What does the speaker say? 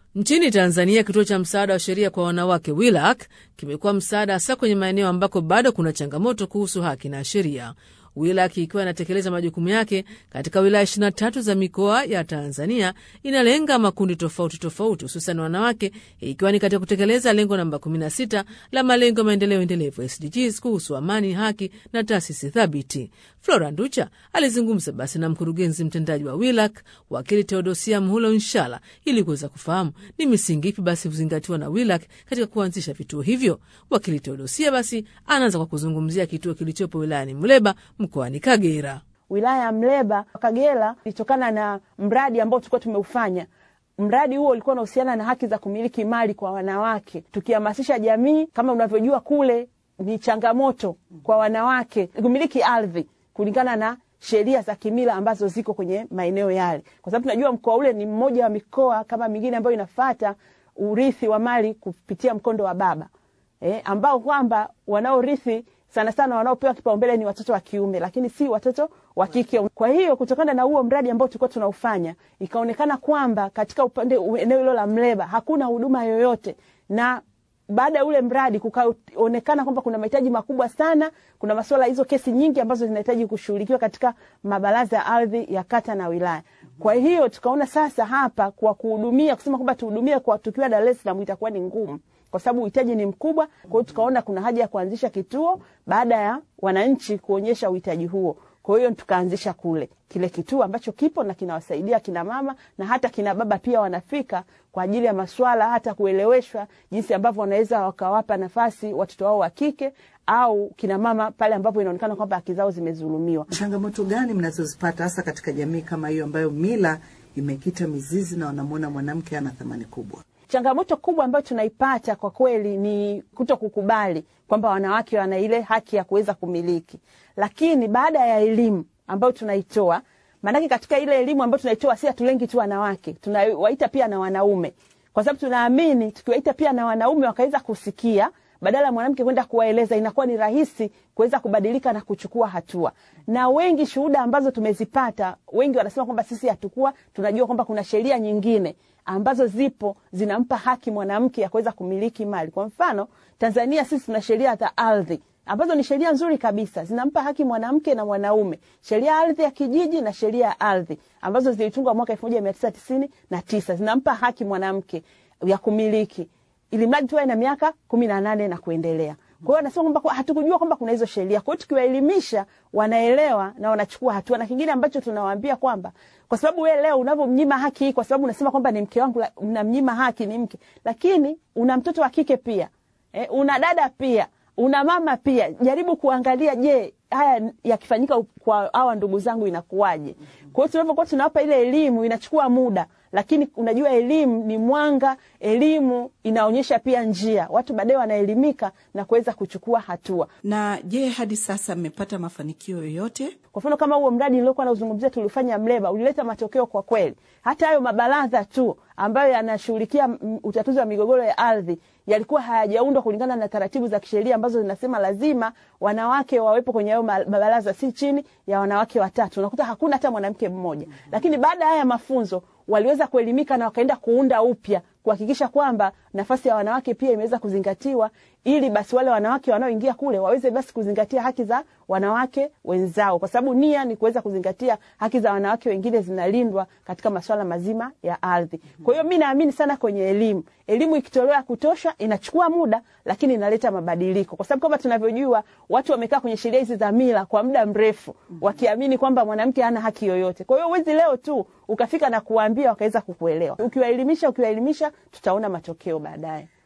Nchini Tanzania, kituo cha msaada wa sheria kwa wanawake WILAC kimekuwa msaada hasa kwenye maeneo ambako bado kuna changamoto kuhusu haki na sheria. WILAC ikiwa inatekeleza majukumu yake katika wilaya 23 za mikoa ya Tanzania, inalenga makundi tofauti tofauti, hususan wanawake, ikiwa ni katika kutekeleza lengo namba 16 la malengo ya maendeleo endelevu SDGs kuhusu amani, haki na taasisi thabiti. Flora Nducha alizungumza basi na mkurugenzi mtendaji wa WILAC wakili Teodosia Mhulo Nshala ili kuweza kufahamu ni misingi ipi basi huzingatiwa na WILAC katika kuanzisha vituo hivyo. Wakili Teodosia basi anaanza kwa kuzungumzia kituo kilichopo wilayani Mleba mkoani Kagera. Wilaya ya Mleba Kagera ilitokana na mradi ambao tulikuwa tumeufanya. Mradi huo ulikuwa unahusiana na haki za kumiliki mali kwa wanawake, tukihamasisha jamii. Kama unavyojua kule ni changamoto kwa wanawake kumiliki ardhi kulingana na sheria za kimila ambazo ziko kwenye maeneo yale, kwa sababu tunajua mkoa ule ni mmoja wa mikoa kama mingine ambayo inafata urithi wa mali kupitia mkondo wa baba eh, ambao kwamba wanaorithi sana sana wanaopewa kipaumbele ni watoto wa kiume, lakini si watoto wa kike. Kwa hiyo kutokana na huo mradi ambao tulikuwa tunaufanya, ikaonekana kwamba katika upande eneo hilo la Mleba hakuna huduma yoyote, na baada ya ule mradi kukaonekana kwamba kuna mahitaji makubwa sana. Kuna masuala hizo, kesi nyingi ambazo zinahitaji kushughulikiwa katika mabaraza ya ardhi ya kata na wilaya. Kwa hiyo tukaona sasa hapa kwa kuhudumia, kusema kwamba tuhudumie kwa tukiwa Dar es Salaam itakuwa ni ngumu kwa sababu uhitaji ni mkubwa. Kwa hiyo tukaona kuna haja ya kuanzisha kituo baada ya wananchi kuonyesha uhitaji huo. Kwa hiyo tukaanzisha kule kile kituo ambacho kipo na kinawasaidia kina mama na hata kina baba pia wanafika kwa ajili ya maswala hata kueleweshwa jinsi ambavyo wanaweza wakawapa nafasi watoto wao wa kike au kina mama pale ambapo inaonekana kwamba haki zao zimezulumiwa. Changamoto gani mnazozipata hasa katika jamii kama hiyo ambayo mila imekita mizizi na wanamwona mwanamke ana thamani kubwa? Changamoto kubwa ambayo tunaipata kwa kweli ni kuto kukubali kwamba wanawake wana ile haki ya kuweza kumiliki, lakini baada ya elimu ambayo tunaitoa, maanake katika ile elimu ambayo tunaitoa si hatulengi tu wanawake, tunawaita pia na wanaume, kwa sababu tunaamini tukiwaita pia na wanaume wakaweza kusikia badala ya mwanamke kwenda kuwaeleza, inakuwa ni rahisi kuweza kubadilika na kuchukua hatua. Na wengi shuhuda ambazo tumezipata, wengi wanasema kwamba sisi hatukuwa tunajua kwamba kuna sheria nyingine ambazo zipo zinampa haki mwanamke ya kuweza kumiliki mali. Kwa mfano, Tanzania sisi tuna sheria za ardhi ambazo ni sheria nzuri kabisa, zinampa haki mwanamke na mwanaume, sheria ya ardhi ya kijiji na sheria ya ardhi ambazo zilitungwa mwaka elfu moja mia tisa tisini na tisa zinampa haki mwanamke ya kumiliki ili mradi tuwe na miaka kumi na nane na kuendelea. Kwa hiyo anasema kwamba hatukujua kwamba kuna hizo sheria. Kwa hiyo tukiwaelimisha, wanaelewa na wanachukua hatua. Na kingine ambacho tunawaambia kwamba kwa sababu wewe leo unavyomnyima haki hii, kwa sababu unasema kwamba ni mke wangu, unamnyima haki ni mke, lakini una mtoto wa kike pia eh, una dada pia, una mama pia. Jaribu kuangalia, je, haya yakifanyika kwa hawa ndugu zangu inakuwaje? Kwa hiyo tunavyokuwa tunawapa ile elimu, inachukua muda lakini unajua elimu ni mwanga, elimu inaonyesha pia njia, watu baadaye wanaelimika na kuweza kuchukua hatua. Na je, hadi sasa mmepata mafanikio yoyote? Kwa mfano kama huo mradi niliokuwa nauzungumzia tulifanya Mleba ulileta matokeo kwa kweli. Hata hayo mabaraza tu ambayo yanashughulikia utatuzi wa migogoro ya ardhi yalikuwa hayajaundwa kulingana na taratibu za kisheria ambazo zinasema lazima wanawake wawepo kwenye hayo mabaraza, si chini ya wanawake watatu. Unakuta hakuna hata mwanamke mmoja, lakini baada ya haya mafunzo waliweza kuelimika na wakaenda kuunda upya kuhakikisha kwamba nafasi ya wanawake pia imeweza kuzingatiwa, ili basi wale wanawake wanaoingia kule waweze basi kuzingatia haki za wanawake wenzao, kwa sababu nia ni kuweza kuzingatia haki za wanawake wengine zinalindwa katika masuala mazima ya ardhi. Kwa hiyo mi naamini sana kwenye elimu. Elimu ikitolewa ya kutosha, inachukua muda, lakini inaleta mabadiliko, kwa sababu kama tunavyojua watu wamekaa kwenye sheria hizi za mila kwa muda mrefu, wakiamini kwamba mwanamke hana haki yoyote. Kwa hiyo huwezi leo tu ukafika na kuwaambia wakaweza kukuelewa. Ukiwaelimisha, ukiwaelimisha, tutaona matokeo baadaye.